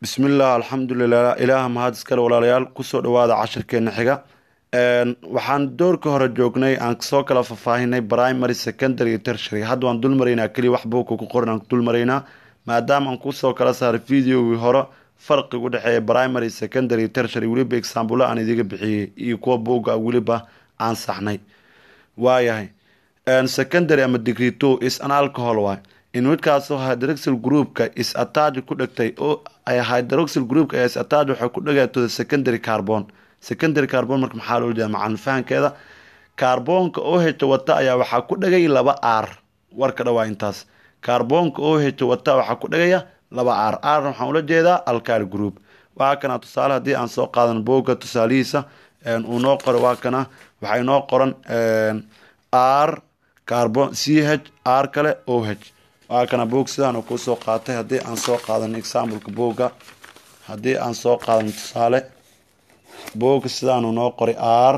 bismillaah alxamdulilah ilaaha mahad iskale walaalayaal kusoo dhawaada cashirkeena xiga waxaan doorka hore joognay aan soo kala faahfaahinay primary secondary iyo tertiary hadda waan dul maraynaa keliya wax buuka ku qoran aan dul maraynaa maadaama aan kusoo kala saaray videogii hore farqiga u dhexeeya primary secondary iyo tertiary weliba exaambula aan idiga bixiyey iyo kuwa buuga weliba aan saxnay waayahay secondary ama degree two is an alcohol waay in midkaasoo hydroxyl groupka is attach ku dhegtay oo hydroxyl groupka is attach waxay ku dhegaya to the secondary carbon secondary carbon marka maxaa loo jeeda macalin fahankeeda kaarboonka oo heta wata ayaa waxaa ku dhegay laba r warka dhawaa intaas kaarboonka oo heta wata waxaa ku dhegaya laba r r waxaan ula jeedaa alkyl group waa kana tusaale haddii aan soo qaadan booga tusaalihiisa uu noo qoro waa kana waxay noo qoran r carbon c h r kale o h waa kana boog sidaan kuu soo qaatay haddii aan soo qaadan exampleka booga haddii aan soo qaadan tusaale booga sidaanu noo qoray r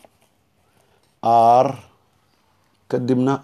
r kadibna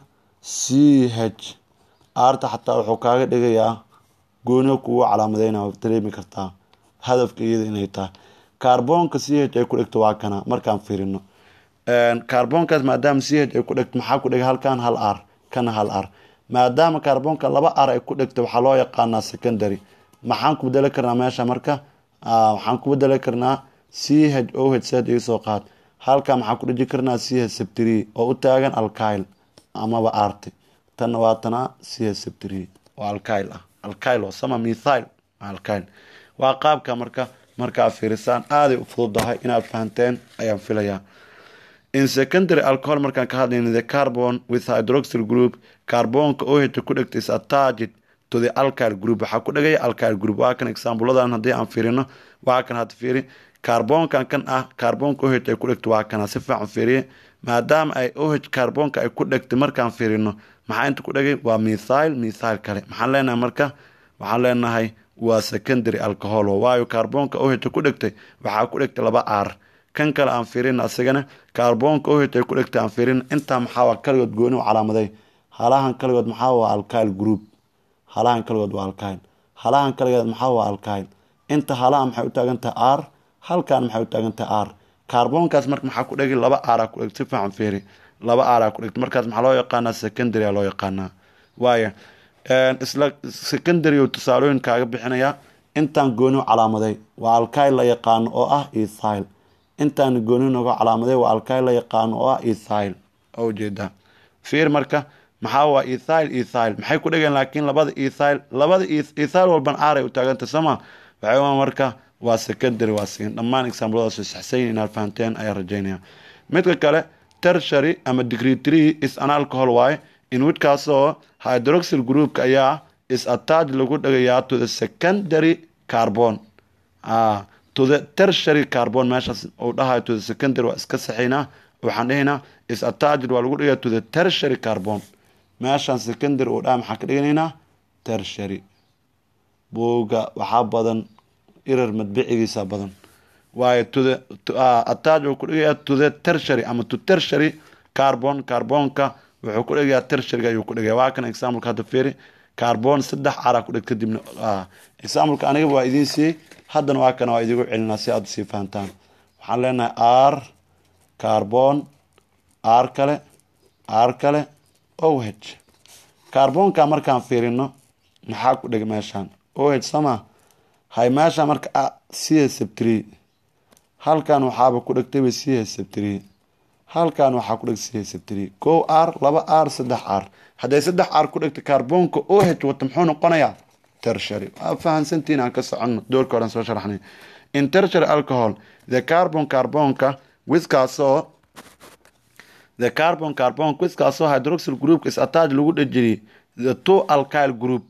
c h rta xataa wuxuu kaaga dhigayaa gooniga kugu calaamadeyna dareemi kartaa hadafka iyada inay tahay kaarboonka c h ay ku dhegto waa kana markaan fiirino kaarboonkaas maadaama c h ay ku dhegto maxaa ku dhegay halkan hal r kana hal r maadaama kaarboonka laba r ay ku dhegto waxaa loo yaqaanaa secondary maxaan ku bedeli karnaa meesha marka waxaan ku bedeli karnaa c h o h sad iga soo qaad halkaa maxaa ku dheji karnaa c h sabtri oo u taagan alkyl amaba arti tanna waa tana c h sabtri oo alkyl ah alkyl oo sama mithyl alkyl waa qaabka marka markaa fiirisaan aaday u fududahay inaad fahanteen ayaan filayaa in secondary alcohol markaan ka hadlayno the carbon with hydroxyl group kaarboonka oo heta ku dhegta is attached to the alkyl group waxaa ku dhegaya alkyl group waa kan exaambuladan haddii aan fiirino waa kan hadda fiiri kaarboonkan kan ah kaarboonka oh ay ku dhegto waa kana si fiican fiiriye maadaama ay oh kaarboonka ay ku dhegtay markaan fiirino maxaa inta ku dhegay waa mithyl mithyl kale maxaan leenahay marka waxaan leenahay waa secondary alcohol waayo kaarboonka oh ku dhegtay waxaa ku dhegtay laba r kan kale aan fiirin asagana kaarboonka oh ay ku dhegtay aan fiirin intaa maxaa kaligood gooni u calaamaday halahan kaligood maxaa waa alkyl group halahan kaligood waa alkyl halahan kaligood maxaa waa alkyl inta halaha maxay u taagan tahay r halkan maxay u taagan tahay r kaarboonkaas marka maxaa ku dhegay laba r ku dhegtay si fiican fiiri laba r ku dhegtay markaas maxaa loo yaqaanaa secondary loo yaqaanaa waaya isla secondary oo tusaalooyin kaaga bixinaya intaan gooni u calaamaday waa alkyl la yaqaano oo ah ethyl intaan gooni noga calaamaday waa alkyl la yaqaano oo ah ethyl oo ujeedaa fiir marka maxaa waa ethyl ethyl maxay ku dhegeen laakiin labada ethyl labada ethyl walban aaray u taagantay sooma waxay marka waa secondary waa siin dhammaan exampladaas saxsayn inaad fahanteen ayaan rajaynaya midka kale tertiary ama degree three is an alcohol waaye in widkaasoo hydroxyl groupka ayaa is attach lagu dhagayaa to the secondary carbon to the tertiary carbon meeshaas uu dhahayo to the secondary waa iska saxaynaa waxaan dhahaynaa is attached waa lagu dhigaya to the tertiary carbon meeshaan secondary uu dhaha maxaan ka dhiganaynaa tertiary buuga waxaa badan irar madbicigiisa badan waayo to the attach uu ku dhigayaa to the tertiary ama to tertiary carbon carbonka wuxuu ku dhigayaa tertiaryga ayuu ku dhigaya waa kan exampleka hadda fiiri carbon saddex cara ku dhig kadibna exampleka anigaba waa idiin siiyey haddana waa kana waa idigu celinaa si aad usii fahantaan waxaan leenahay r carbon r kale r kale o h carbonka markaan fiirino maxaa ku dhig meeshaan o h sama hay meesha marka c h sabtri halkan waxaaba ku dhegtayba c h sabtri halkan waxaa ku dheg c h sabtri ko r laba r saddex r hadday saddex r ku dhegta kaarboonka o h wata muxuu noqonayaa tertiary waa fahansantiin aan ka soconno doorka horan soo sharaxnay in tertiary alcohol the carbon carbonka wiskaasoo the carbon carbon wiskaasoo hydroxyl groupka is attach lagu dhejiyay the two alkyl group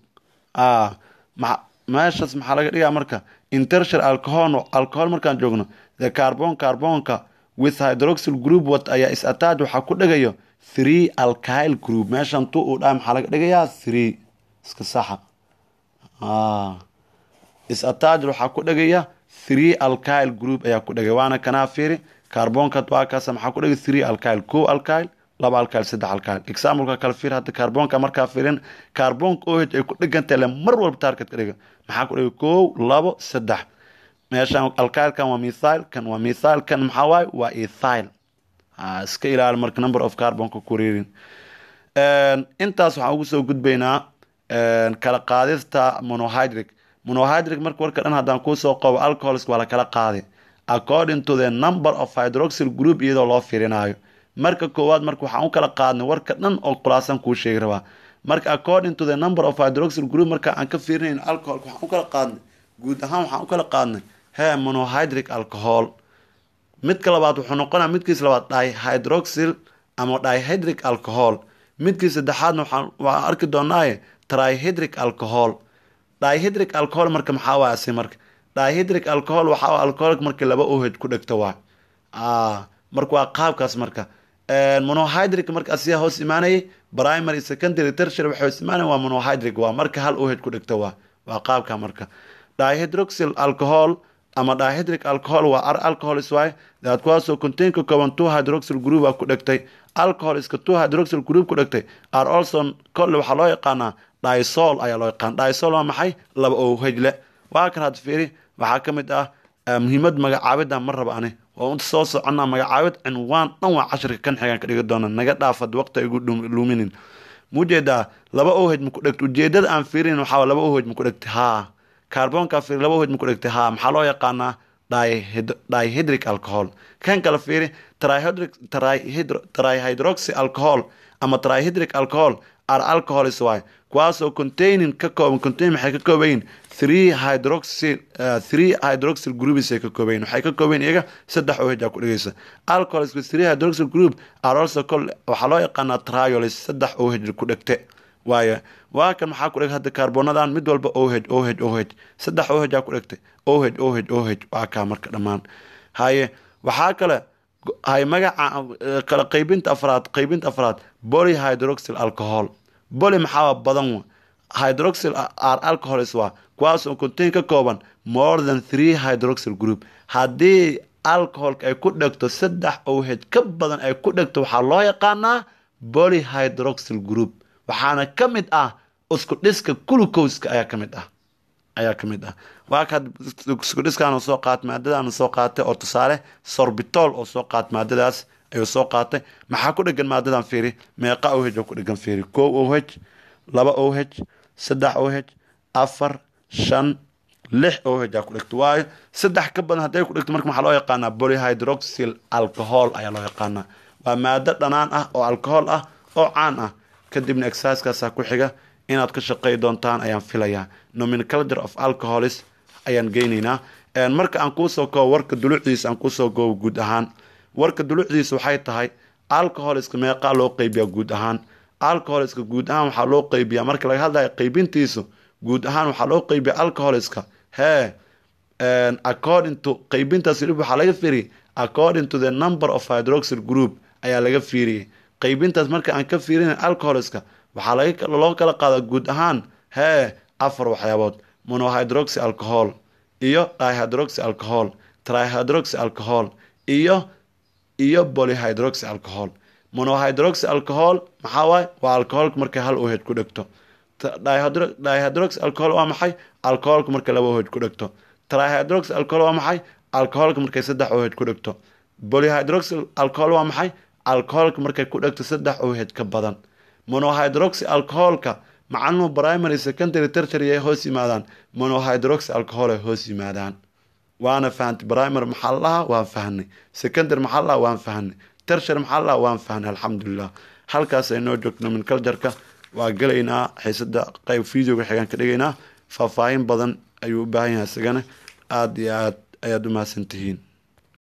meeshaas maxaa laga dhigaa marka in tertiary alcohol alcohol markaan joogno the carbon carbonka with hydroxyl group wat ayaa is attach waxaa ku dhigayo three alkyl group meeshan tu uu dhaha maxaa laga dhigayaa three iska saxa is attach waxaa ku dhigaya three alkyl group ayaa ku dhigay waana kanaa fiiri kaarboonka waa kaasa maxaa ku dhigay three alkyl ko alkyl laba alkaal saddex alkaal exampleka kale fiir hadda kaarboonka markaa fiirin kaarboonka oh ay ku dhigantahay le mar walba target ka dhiga maxaa ku dhiga kow labo saddex meeshaan alkaalkan waa mithail kan waa mithail kan maxaa waaye waa ethyl iska ilaali marka number of carbonka ku wareerin intaas waxaan ugu soo gudbaynaa kala qaadista monohydric monohydric marka warka dhan haddaan kuusoo qobo alcohols waa la kala qaaday according to the number of hydroxyl group iyadoo loo fiirinayo marka koowaad marka waxaan u kala qaadnay warka dhan oo khulaasan kuu sheegi rabaa marka according to the number of hydroxyl group marka aan ka fiirinayn alcoholka waxaan u kala qaadnay guud ahaan waxaan u kala qaadnay he monohydric alcohol midka labaad wuxuu noqonaya midkiis labaad dihydroxyl ama dihydric alcohol midkii saddexaadna waxaan waan arki doonaaye trihydric alcohol dihydric alcohol marka maxaa waay asi marka dihydric alcohol waxaa alcoholka marka laba ohd ku dhegto waa marka waa qaabkaas marka monohydric marka asiyaa hoos imaanayay primary secondary tertiary waxay hoos imaanaya waa monohydric waa marka hal ohd ku dhegto waa waa qaabka marka dihydroxyl alcohol ama dihydric alcohol waa ar alcohols waay daad kuwaasoo contain ka kooban two hydroxyl group a ku dhegtay alcoholiska two hydroxyl group ku dhegtay are also kolle waxaa loo yaqaanaa dysol ayaa loo yaqaana dysol waa maxay laba owhejle waa kan had fiiri waxaa ka mid ah muhiimad magacaabida ma raba ani waa unta soo soconnaa magacaabid cinwaan dhan waa cashirka kan xigaan ka dhigi doona naga dhaafad waqti igu luminin mujeedaa laba ohej ma ku dhegta ujeedada aan fiirin waxaa laba ohej ma ku dhegtay haa kaarboonkaa fiiri laba ohej ma ku dhegtay haa maxaa loo yaqaanaa dihydric alcohol kan kale fiiri trihydroxy alcohol ama trihydric alcohol are alcohols waay kuwaasoo containing ka kooban contain maxay ka koobayin three hydroxyl three hydroxyl groups ay ka koobayin waxay ka koobayin iyaga saddex ohj aa ku dhigaysa alcohols with three hydroxyl group are also called waxaa loo yaqaanaa triolis saddex ohj ku dhegte waayo waa kan maxaa ku dheg hadda kaarbonadan mid walba oh oh oh saddex oh aa ku dhegtay oh oh oh waa kaa marka dhammaan haye waxaa kale hay magaca kala qaybinta afraad qaybinta afraad polyhydroxyl alcohol boly maxaa badan hydroxyl are alcohols waa kuwaas oo contain ka kooban more than three hydroxyl group haddii alcoholka ay ku dhegto saddex oh ka badan ay ku dhegto waxaa loo yaqaanaa polyhydroxyl group waxaana ka mid ah isku dhiska glucoska ayaa ka mid ah ayaa ka mid ah waa ka isku dhiskaan soo qaatay maadadaan soo qaatay oo tusaale sorbitol oo soo qaatay maadadaas ayuu soo qaatay maxaa ku dhegan maadadan fiiri meeqa oh oo ku dhegan fiiri kow oh laba oh saddex oh afar shan lix oh aa ku dhegto waayo saddex ka badan hadday ku dhegto marka maxaa loo yaqaanaa polyhydroxyl alcohol ayaa loo yaqaanaa waa maado dhanaan ah oo alcohol ah oo caan ah kadibna exercisekaasaa ku xiga inaad ka shaqey doontaan ayaan filayaa nomenclature of alcoholis ayaan geynaynaa marka aan kuusoo koobo warka dulucdiisa aan kuusoo koobo guud ahaan warka dulucdiisa waxay tahay alcoholiska meeqaa loo qeybiyaa guud ahaan alcoholiska guud ahaan waxaa loo qeybiyaa marka laga hadlayo qeybintiisu guud ahaan waxaa loo qeybiya alcoholiska hee according to qeybintaas waxaa laga fiiriyay according to the number of hydroxyl group ayaa laga fiiriyey qeybintaas marka aan ka fiirinay alcoholiska waxaa loo kala qaadaa guud ahaan hee afar waxyaabood monohydroxy alcohol iyo dihydroxy alcohol trihydroxy alcohol iyo iyo polyhydroxy alcohol monohydroxy alcohol maxaa waaye waa alcoholka markay hal ohd ku dhegto dihydroxy alcohol waa maxay alcoholka markay laba ohd ku dhegto trihydroxy alcohol waa maxay alcoholka markay saddex ohd ku dhegto polyhydroxy alcohol waa maxay alcoholka markay ku dhegto saddex ohd ka badan monohydroxy alcoholka macalumu primary secondary tertiary ay hoos yimaadaan monohydroxy alcohol ay hoos yimaadaan waana fahantay primary maxaa lahaa waan fahnay secondary maxaa lahaa waan fahnay tertiary maxaa lahaa waan fahnay alxamdulilah halkaas aynoo joogto nomenclatureka waa gelaynaa xiisada qayb videoga xigaan ka dhigaynaa faahfaahin badan ayuu u baahan yahay isagana aada iyo aad ayaad u mahadsantihiin